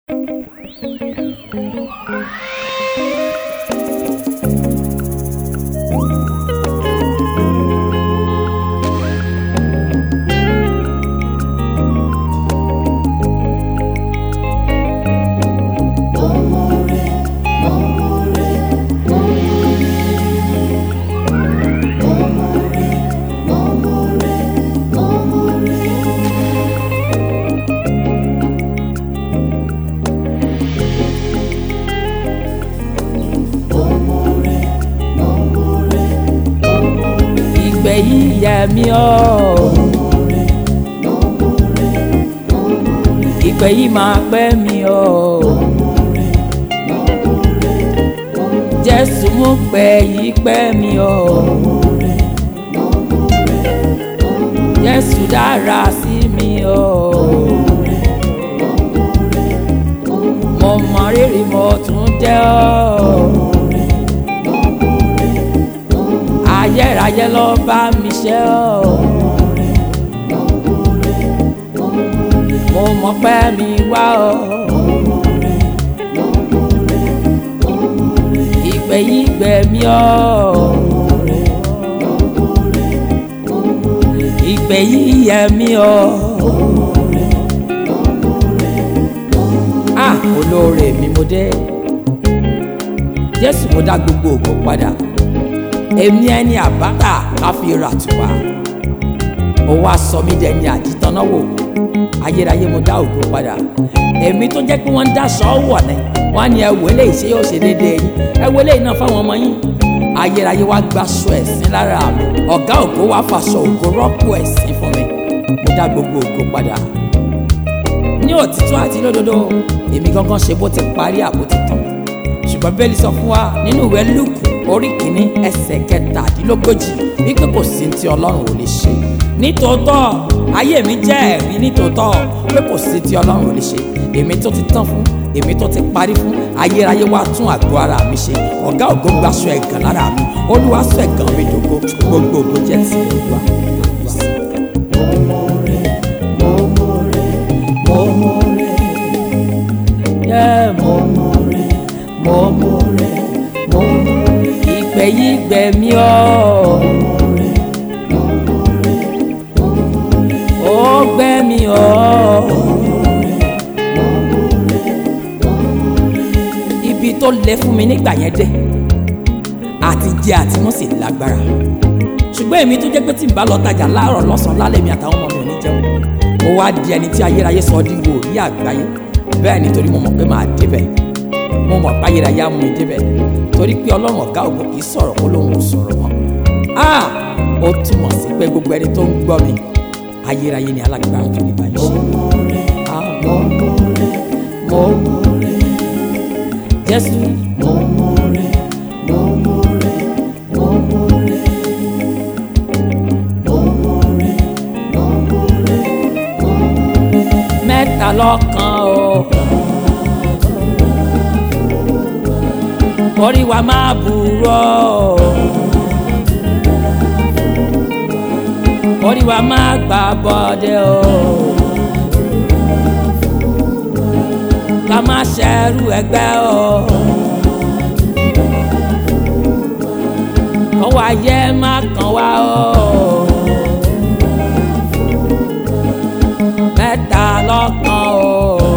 ìgbẹ́ yìí yẹ mí ọ́ ìgbẹ́ yìí máa pẹ́ mi ọ́ Jésù mú pẹ́ yìí pẹ́ mi ọ́ Jésù dára sí mi ọ́ mo mọ rírì mo tún jẹ́ ọ́. ayérayé ló bá mi ṣe ọ́. mo mọ̀ pé mi wá ọ́. ìgbé yìí gbé mi ọ́. ìgbé yìí yẹ mi ọ́. ah olóore mi mo dé jésù mo dá gbogbo ògo padà èmi ẹni àbáta ká fi rà tù wá ó wá sọ mí dẹni àjítọ́náwò ayérayé mo dá ògo padà èmi tó jẹ́ pé wọ́n ń dáṣọ wọ̀ ni wọ́n á ní ẹ wọlé ìṣe yóò ṣe déédéé yín ẹ wọlé iná fáwọn ọmọ yín ayérayé wá gbaṣọ ẹ̀sìn lára mi ọ̀gá ògo wá faṣọ ògo rọ́pò ẹ̀sìn fún mi mo dá gbogbo ògo padà ní òtítọ́ àti lódodo èmi gangan ṣe bó ti parí àbó ti tán ṣùgbọ́n bẹ́ẹ̀lì sọ fún wa nínú ìwé lùkù orí kìíní ẹsẹ̀ kẹtàdínlógójì wípé kò sí tí ọlọ́run ò lè ṣe nítòótọ́ ayé mi jẹ́ ẹ̀rí nítòótọ́ pé kò sí tí ọlọ́run ò lè ṣe èmi tó ti tán fún èmi tó ti parí fún ayérayé wá tún àgọ́ ara mi ṣe ọ̀gá ògo gbaṣọ ẹ̀gàn lára mi olúwa sọ ẹ̀gàn mi dògo gbogbo ògo jẹ́ ti olúwa. Yeah, mo mọ̀ rẹ̀ mo mọ̀ rẹ̀ mo mọ̀ rẹ̀ ìgbẹ́ yìí gbẹ́ mi ọ́. ó gbẹ́ mi ọ́. ibi tó lẹ fún mi nígbà yẹn dé àti jẹ àti mú sí lágbára ṣùgbọ́n èmi tó jẹ́ pé tí n bá lọ tajà láàárọ̀ lọ́sàn-án lálẹ́ mi àtàwọn ọmọ mi ò ní jẹun mo wá di ẹni tí ayérayé sọ di wòlíì àgbáyé bẹ́ẹ̀ nítorí mo mọ̀ pé máa débẹ̀ mo mọ̀ pé ayérayé á mú mi débẹ̀ torí pé ọlọ́run ọ̀gá ògo kì í sọ̀rọ̀ kó lóun ò sọ̀rọ̀ mọ́ ah ó túmọ̀ sí pé gbogbo ẹni tó ń gbọ́ mi ayérayé ni alágbára tó lè báyìí ṣe. Ah, mo mọ̀ rẹ̀ mo mọ̀ rẹ̀ jésù mo mọ̀ rẹ̀ mo mọ̀ rẹ̀ mo mọ̀ rẹ̀ mo mọ̀ rẹ̀ mo mọ̀ rẹ̀ mo mọ̀ rẹ̀ mẹ́ta lọ́kan o. orí wa máa burọ́ orí wa máa gbà bọ́dẹ̀ o ká má ṣẹ́rù ẹgbẹ́ o kọ́wọ́ ayé má kàn wá o mẹ́ta lọ́kan o.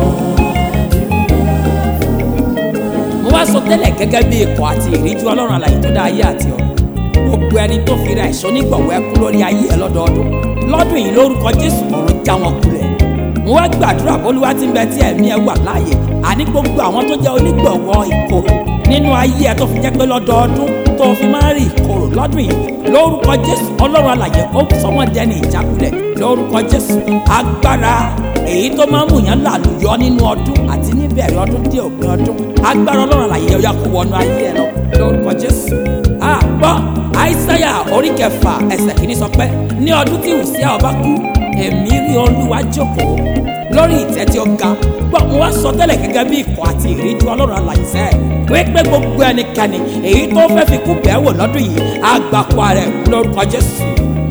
mo wá sọ tẹ́lẹ̀ gẹ́gẹ́ bí ikọ̀ àti ìríjú ọlọ́run àlàyé tó dá ayé àti ọ̀run gbogbo ẹni tó fi ra ẹ̀ṣọ́ nígbọ̀wọ́ ẹkú lórí ayé ẹ lọ́dọọdún lọ́dún yìí lórúkọ jésù ọ̀run já wọn kulẹ̀ mo wá gbàdúrà bólúwa tí ń bẹ tí ẹ̀mí ẹ wà láàyè àní gbogbo àwọn tó jẹ́ onígbọ̀wọ́ ìkorò nínú ayé ẹ tó fi jẹ́ pé lọ́dọọdún tó fi máa ń rí ìkorò lọ́dún yìí lórúkọ jésù ọlọ́run àlàyé ó sọ wọ́n dẹni ìjákulẹ̀ lórúkọ jésù agbára èyí tó máa ń mú yàn làlùyọ nínú ọdún àti níbẹ̀rẹ̀ ọdún dé òpin ọdún agbára ọlọ́run àlàyé ọ̀yà kó wọnú ayé ẹ lọ lórúkọ jésù àgbọ̀ àìsáyà orí kẹfà ẹsẹ̀ kìíní sọ pé ní ọdún tí Hùsíà ọba kú èmi rí olúwa jókòó lórí ìtẹ́ tí ó ga gbọ́ mo wá sọ tẹ́lẹ̀ gẹ́gẹ́ bí ikọ̀ àti ìríjú ọlọ́run alàyè sẹ́ wípé gbogbo ẹnikẹ́ni èyí tó fẹ́ fi kú bẹ́ẹ̀ wò lọ́dún yìí àgbàkọ rẹ̀ lórúkọ jésù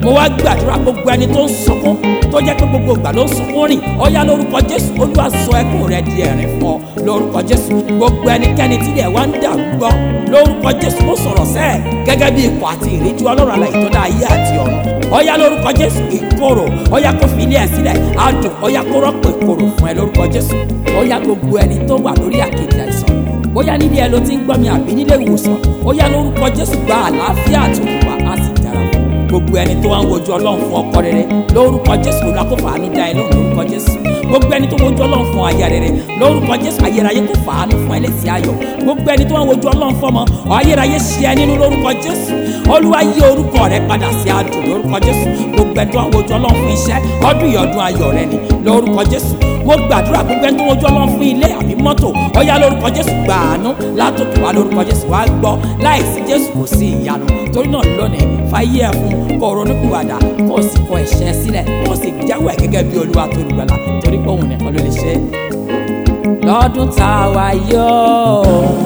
mo wá gbàdúrà gbogbo ẹni tó ń sunkún tó jẹ́ pé gbogbo ìgbà ló ń sunkún rìn ọ̀yá lórúkọ jésù olúwa sọ ẹkún rẹ di ẹ̀rín fún ọ lórúkọ jésù gbogbo ẹnikẹ́ni tí ilẹ̀ wá ń dàrú gbọ́ lórúkọ jésù mo sọ̀rọ̀ sẹ́ẹ̀ gẹ́gẹ́ bí ikọ̀ àti ìríjú ọlọ́run alàyè tó dá ayé àti ọ̀run ọ̀yá lórúkọ jésù ìkorò ọ̀yá kò fi ilé ẹ̀ sílẹ̀ adùn ọ̀yá kó rọ́pò ìkorò fún ẹ lórúkọ jésù ọ̀yá gbogbo ẹni tó wà lórí àkejì àìsàn bóyá nílé ẹ ló ti ń gbọ́ mi àbí nílé ìwòsàn ọ̀yá lórúkọ jésù gba àlàáfíà àti òkùnfà á sì dára fún gbogbo ẹni tó wá ń wojú ọlọ́run fún ọkọ rere lórúkọ jésù olùkọ́ fàánú dá ẹ lóhùn lórúkọ jésù gbogbo ẹni tó wojú ọlọ́run fún aya rere lórúkọ jésù ayérayé kò fàánú fún ẹlẹ́sìn ayọ̀ gbogbo ẹni tó wá wojú ọlọ́run fún ọmọ ayérayé ṣe ẹ nínú lórúkọ jésù olúwa yí orúkọ rẹ padà sí adùn lórúkọ jésù gbogbo ẹni tó wá wojú ọlọ́run fún iṣẹ́ ọdún yìí ọdún ayọ̀ rẹ ni lórúkọ jésù mo gbàdúrà gbogbo ẹni tó wojú ọlọ́run fún ilé àbí mọ́tò ọ̀yá lórúkọ jésù gbàánú látòkè wá lórúkọ jésù wá gbọ́ láìsí jésù kò sí ìyanu torí náà lónìí fàyè ẹ̀ fún kó ronúpìwàdà kó o sì kọ ẹ̀ṣẹ̀ sílẹ̀ kó o sì jẹ́wọ́ ẹ̀ gẹ́gẹ́ bí olúwa tó lùgbàlà torí pé òun nìkan ló lè ṣe é. lọ́dún tá a wá yóò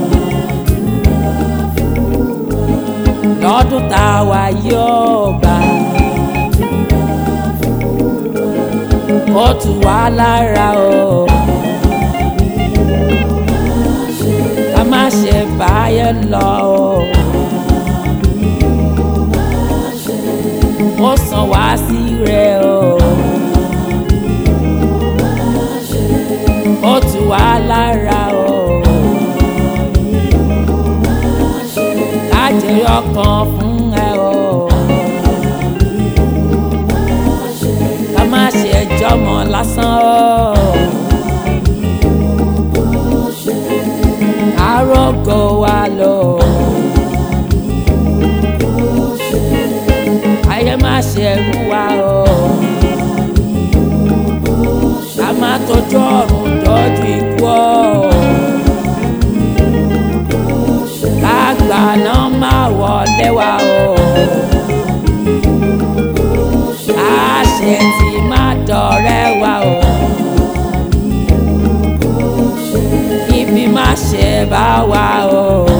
lọ́dún tá a wá yóò gbà ó tù wá lára o. ká má ṣe báyẹn lọ o. ó sàn wá sí rẹ o. ó tù wá lára o. kájẹyọ kan fún ẹ o. ká má ṣe jọmọ lásán o. arógo wa lò. ayé má ṣe mú wa o. ká má tójú ọ̀run dọ́jú ikú o. ká gbà náà má wọlé wa o. àṣẹ tí má dọ̀rẹ́ wa o. ibi má ṣe bá wa o.